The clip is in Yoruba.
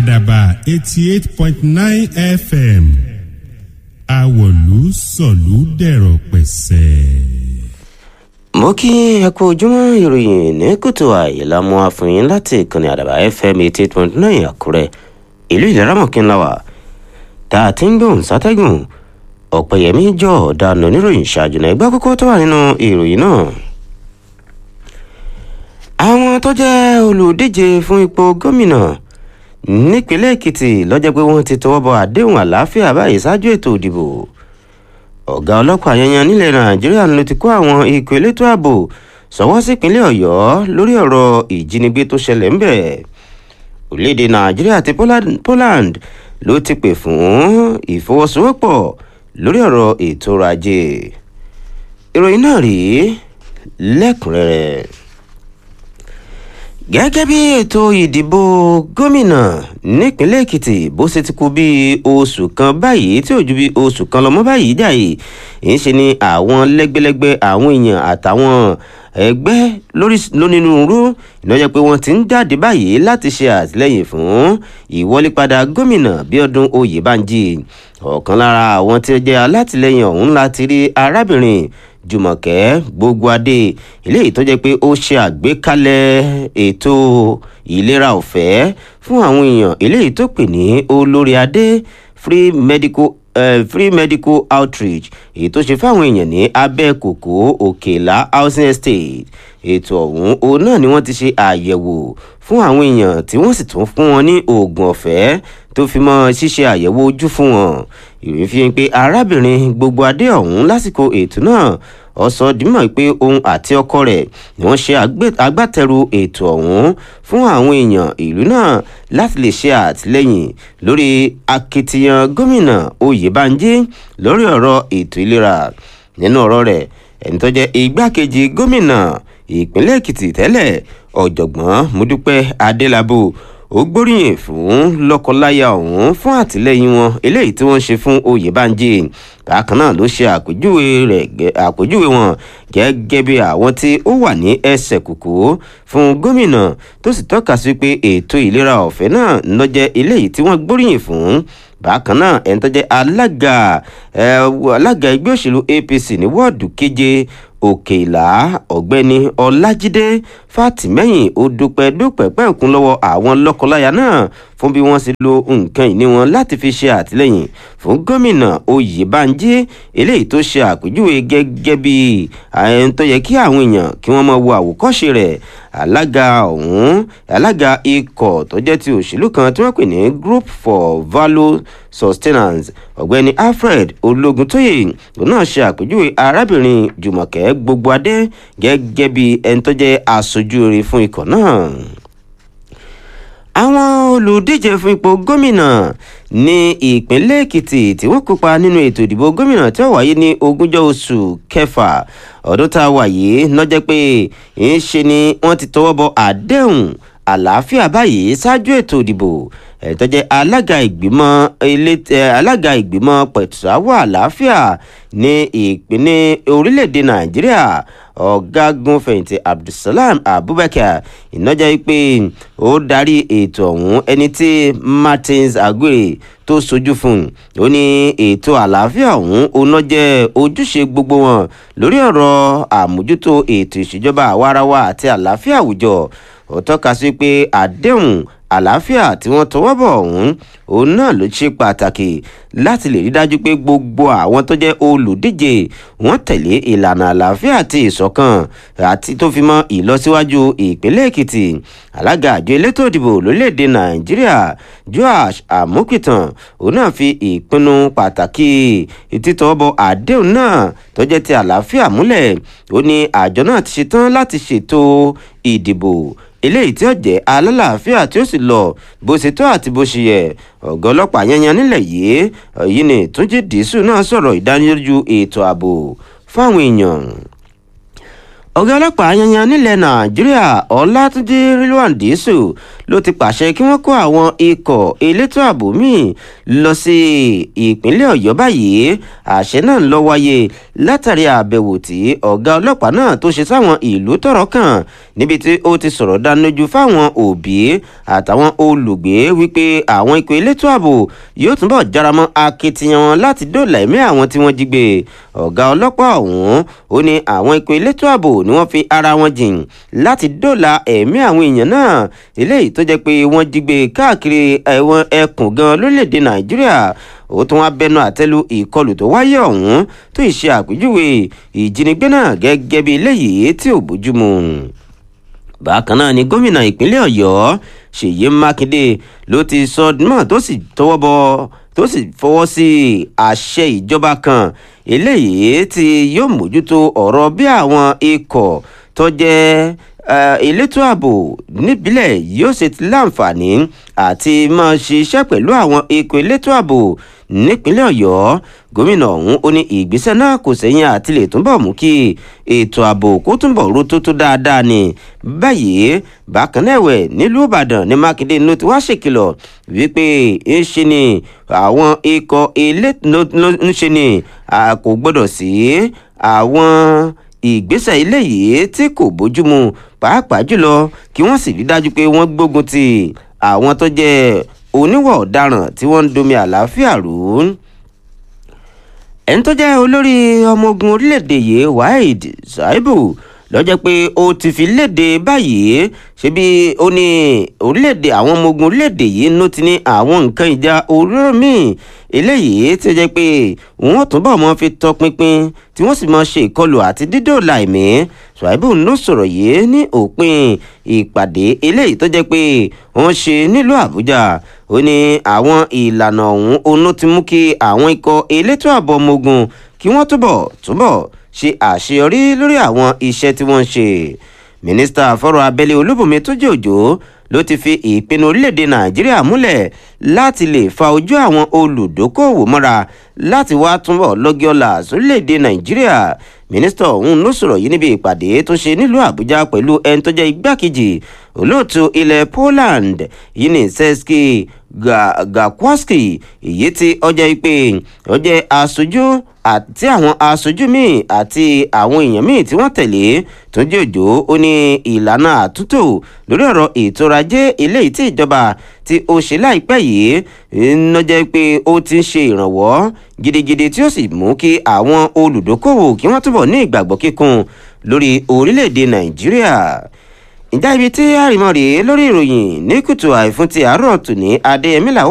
àdàbà eighty eight point nine fm àwọ̀lú sọ̀lú dẹ̀rọ̀ pẹ̀sẹ̀. mo kí ẹ kú ojúmọ́ ìròyìn ní kùtù àìlámú àfihàn láti ìkànnì àdàbà fm eighty eight point nine àkúrẹ́ ìlú ìlẹ́ràmọ̀kínláwà tá a ti ń gbóhùn sátẹ́gùn ọ̀pẹ̀yẹmí jọ ọ̀daràn oníròyìn ṣáájú náà ẹgbẹ́ kókó tó wà nínú ìròyìn náà. àwọn tó jẹ́ olùdíje fún ipò gómìnà nípínlẹ̀ èkìtì lọ́jọ́ pé wọ́n ti tọwọ́ bọ àdéhùn àlàáfíà báyìí ṣáájú ètò ìdìbò ọ̀gá ọlọ́pàá yanyan nílẹ̀ nàìjíríà ló ti kó àwọn ikọ̀ elétò ààbò sọ́wọ́ sípínlẹ̀ ọ̀yọ́ lórí ọ̀rọ̀ ìjínigbé tó ṣẹlẹ̀ ńbẹ̀ orílẹ̀-èdè nàìjíríà àti poland ló ti pè fún ìfọwọ́sowọ́pọ̀ lórí ọ̀rọ̀ ètò ọrọ̀ ajé ìròyìn náà rèé lẹ́kùnrẹ́rẹ́ gẹ́gẹ́ bí ètò ìdìbò gómìnà nípínlẹ̀ èkìtì bó ṣe ti kú bí oṣù kan báyìí tí ò ju bí oṣù kan lọ́mọ báyìí jàì ń ṣe ni àwọn lẹ́gbẹ́lẹ́gbẹ́ àwọn èèyàn àtàwọn ẹgbẹ́ lónírúurú ìnáyẹ pé wọ́n ti ń jáde báyìí láti ṣe àtìlẹ́yìn fún ìwọlépadà gómìnà bíọ́dún oyèbánjí ọ̀kan lára àwọn tí ó jẹ́ alátìlẹ́yìn ọ̀hún láti rí arábìnrin jùmọ̀kẹ́ gbogbo adé eléyìí tó jẹ́ pé ó ṣe àgbékalẹ̀ ètò ìlera ọ̀fẹ́ fún àwọn èèyàn eléyìí tó pè ní olórí adé free medical uh, free medical outreach èyí tó ṣe fáwọn èèyàn ní abẹ́kòkó òkèlá housing estate ètò ọ̀hún òun náà ni wọ́n ti ṣe àyẹ̀wò fún àwọn èèyàn tí wọ́n sì tún fún wọn ní oògùn ọ̀fẹ́ tó fi mọ́ ṣíṣe àyẹ̀wò ojú fún wọn ìròyìn fi hàn pé arábìnrin gbogbo adé ọ̀hún lásìkò ètò náà ó sọ dímọ̀ pé òun àti ọkọ rẹ̀ ni wọ́n ṣe agbátẹrù ètò ọ̀hún fún àwọn èèyàn ìlú náà láti lè ṣe àtìlẹ́yìn lórí akitiyan gómìnà oyèbánjí lórí ọ̀rọ̀ ètò ìlera nínú ọ̀rọ̀ rẹ̀ ẹni tó jẹ́ igbákejì gómìnà ìpínlẹ̀ èkìtì tẹ́lẹ̀ ọ̀jọ̀gbọ́n mọ́dúpẹ́ adélábù ó gbóríyìn fún lọ́kọláya ọ̀hún fún àtìlẹ́yìn wọn eléyìí tí wọ́n ṣe fún oyèbánjí bákan náà ló ṣe àpèjúwe rẹ̀ àpèjúwe wọn gẹ́gẹ́ bí àwọn tí ó wà ní ẹsẹ̀ kùkú fún gómìnà tó sì tọ́ka sí pé ètò ìlera ọ̀fẹ́ náà lọ́jẹ́ eléyìí tí wọ́n gbóríyìn fún bákan náà ẹni tó jẹ́ alága alága ẹgbẹ́ òṣèlú apc ní wọ́ọ̀dù keje òkè ìlà ọ̀gbẹ́ni ọlájídé fàtìmẹ́yìn ó dúpẹ́ dúpẹ́ pẹ́ẹ́kún lọ́wọ́ àwọn lọ́kọláya náà fún bí wọ́n ṣe lo nǹkan ìní wọn láti fi ṣe àtìlẹ́yìn fún gómìnà oyèbánjí eléyìí tó ṣe àpèjúwe gẹ́gẹ́ bí ẹni tó yẹ kí àwọn èèyàn kí wọ́n máa wo àwòkọ́ṣe rẹ̀ alága ọ̀hún alága ikọ̀ tó jẹ́ ti òṣèlú kan tí wọ́n pè ní group for value sustenance ọ̀gbẹ́ni alfred ológuntóyè òun náà ṣe àpèjúwe arábìnrin jùmọ̀kẹ́ gbogbo adé gẹ́gẹ́ bí ẹni tó jẹ́ aṣojú rere fún ikọ̀ náà àwọn olùdíje fún ipò gómìnà ní ìpínlẹ̀ èkìtì tí wọ́n kópa nínú ètò ìdìbò gómìnà tí ó wáyé ní ogúnjọ́ oṣù kẹfà ọdún tá a wà yìí lọ́jọ́ pé ń ṣe ni wọ́n ti tọwọ́ bọ àdéhùn àlàáfíà báyìí ṣáájú ètò ìdìbò ẹ̀tọ́ jẹ́ alága ìgbìmọ̀ ilé alága ìgbìmọ̀ pẹ̀tùsáwọ̀ àlàáfíà ní ìpínlẹ̀ orílẹ̀-èdè nàìjíríà ọ̀gágun fẹ̀yìntì abdulsalam abubakar ìnájà pé ó darí ètò ọ̀hún ẹni tí martins aguirre tó sojú fún un ó ní ètò àlàáfíà ọ̀hún oná jẹ́ ojúṣe gbogbo wọn lórí ọ̀rọ̀ àmójútó ètò ìṣèjọba àwarawa àti àlàáfíà àwùjọ ó tọ́ka sí pé àdéhùn àlàáfíà tí wọ́n tọwọ́ bọ̀ ọ̀hún òun náà ló ṣe pàtàkì láti lè rí dájú pé gbogbo àwọn tó jẹ́ olùdíje wọ́n tẹ̀lé ìlànà àlàáfíà àti ìṣọ̀kan àti tó fi mọ́ ìlọsíwájú ìpínlẹ̀ èkìtì alága àjọ elétò ìdìbò lórílẹ̀‐èdè nàìjíríà joash amukitan òun náà fi ìpinnu pàtàkì títọ́bọ̀ àdéhùn náà tó jẹ́ ti àlàáfíà múlẹ̀ ó ní àjọ náà ti ṣetán láti ṣètò ìdìbò eléyìí tí ó jẹ́ alálàáfíà tí ó sì lọ bó ṣe tó àti bó ṣe yẹ ọ̀gá ọlọ́pàá yanyan nílẹ̀ yìí èyí ni túnjí dìísù náà sọ̀rọ̀ ìdánilójú ètò ààbò fáwọn èèyàn ọ̀gá ọlọ́pàá yanyan nílẹ̀ nàìjíríà ọlátúnjí rilwan dìísù ló ti pàṣẹ kí wọ́n kó àwọn ikọ̀ elétò ààbò míì lọ sí ìpínlẹ̀ ọ̀yọ́ báyìí àṣẹ náà ń lọ wáyé látàrí àbẹ̀wò tí ọ̀gá ọlọ́pàá náà tó ṣe sáwọn ìlú tọ̀rọ̀ kàn níbi tí ó ti sọ̀rọ̀ dánilójú fáwọn òbí àtàwọn olùgbé wípé àwọn ikọ̀ elétò ààbò yóò túnbọ̀ járamọ́ akitiyan wọn láti dóòlà ẹ̀mí àwọn tí wọ́n jí gbé ọ̀gá ọlọ́pàá ọ̀hún ó ní àwọn ikọ̀ elétò ààbò ni wọ́n fi ara wọn jìn láti dóòlà ẹ̀mí àwọn èèyàn náà eléyìí tó jẹ́ pé wọ́n jí gbé káàkiri ẹ̀wọ̀n ẹkùn gan lórílẹ̀‐èdè nàìjíríà ó tún wá bẹnu àtẹ́lu ìkọlù tó wáyé ọ̀hún tó ìṣe àpèjúwe ìjínigbé náà gẹ́gẹ́ bí eléyìí tí ò bójúmu bákan náà ni gómìnà ìpínlẹ̀ ọ̀yọ́ ṣèyí mákindé ló ti sọ mọ́ tó sì tọwọ́ bọ tó sì fọwọ́ sí àṣẹ ìjọba kan eléyìí tí yóò mójútó ọ̀rọ̀ bí àwọn ikọ̀ tó jẹ́ elétò ààbò níbílẹ̀ yóò ṣe ti láǹfààní àti máa ṣiṣẹ́ pẹ̀lú àwọn ikọ̀ elétò ààbò nípínlẹ̀ ọ̀yọ́ gómìnà ọ̀hún ó ní ìgbésẹ̀ náà kò sẹ́yìn àti lè túnbọ̀ mú kí ètò ààbò kó túnbọ̀ ro tótó dáadáa ni báyìí bákan náà ẹ̀wẹ̀ nílùú ìbàdàn ní mákindé ló ti wá ṣèkìlọ̀ wípé ń ṣe ni àwọn ikọ̀ elétò ń ṣe ni kò gbọ́dọ̀ sí àwọn ìgbésẹ̀ eléyìí tí kò bójúmu pàápàá jùlọ kí wọ́n sì rí dájú pé wọ́n gbógun ti àwọn tó jẹ́ oníwà ọ̀daràn tí wọ́n ń domi àlàáfíà rú ẹni tó jẹ́ olórí ọmọ ogun orílẹ̀-èdè yìí waheed shaibu lọ́jọ́ pé ó ti fi léde báyìí ṣebí ó ní orílẹ̀-èdè àwọn ọmọ ogun orílẹ̀-èdè yìí ló ti ní àwọn nǹkan ìjà olóró míì eléyìí tí ó jẹ́ pé wọ́n túbọ̀ mọ́ fi tọpinpin tí wọ́n sì mọ́ ṣe ìkọlù àti dídòòlà ẹ̀mí ṣùáìbù ló sọ̀rọ̀ yìí ní òpin ìpàdé eléyìí tó jẹ́ pé wọ́n ṣe nílùú àbújá ó ní àwọn ìlànà ọ̀hún onú ti mú kí àwọn ikọ̀ elétò ààbò ọmọ ogun kí wọ́n túbọ̀ túbọ̀ ṣe àṣeyọrí lórí àwọn iṣẹ́ tí wọ́n ń ṣe mínísítà fọ́rọ̀ abẹ́lé olúbùnmi tó jẹ́ òjò ló ti fi ìpinnu orílẹ̀-èdè nàìjíríà múlẹ̀ láti lè fa ojú àwọn olùdókòwò mọ́ra láti wá túnbọ̀ lọ́gíọ́lá sórílẹ̀-èdè nàìjíríà mínísítà ọ̀hún ló sọ̀rọ̀ yìí níbi ìpàdé tó ṣe nílùú àbújá pẹ̀lú ẹni tó jẹ́ igbákejì olóòtú ilẹ̀ poland yuniseski gakwaski èyí tí ọjọ́ ìpè ọjọ́ aṣojú àti àwọn aṣojú míì àti àwọn èèyàn míì tí wọ́n tẹ̀lé tó jẹ́ òjò ó ní ìlànà àtúntò lórí ọ̀rọ̀ ètò ọrọ̀ ajé eléyìí tí ìjọba tí ó ṣe láìpẹ́ yìí ń jẹ́ pé ó ti ń ṣe ìrànwọ́ gidigidi tí ó sì mú kí àwọn olùdókòwò kí wọ́n túbọ̀ ní ìgbàgbọ́ kíkún lórí orílẹ̀-èdè nàìjíríà ìjà ibi tí àrìmọ́ rèé lórí ìròyìn ní kùtù àìfún ti àárọ̀ tòní adéyẹmí làwọn.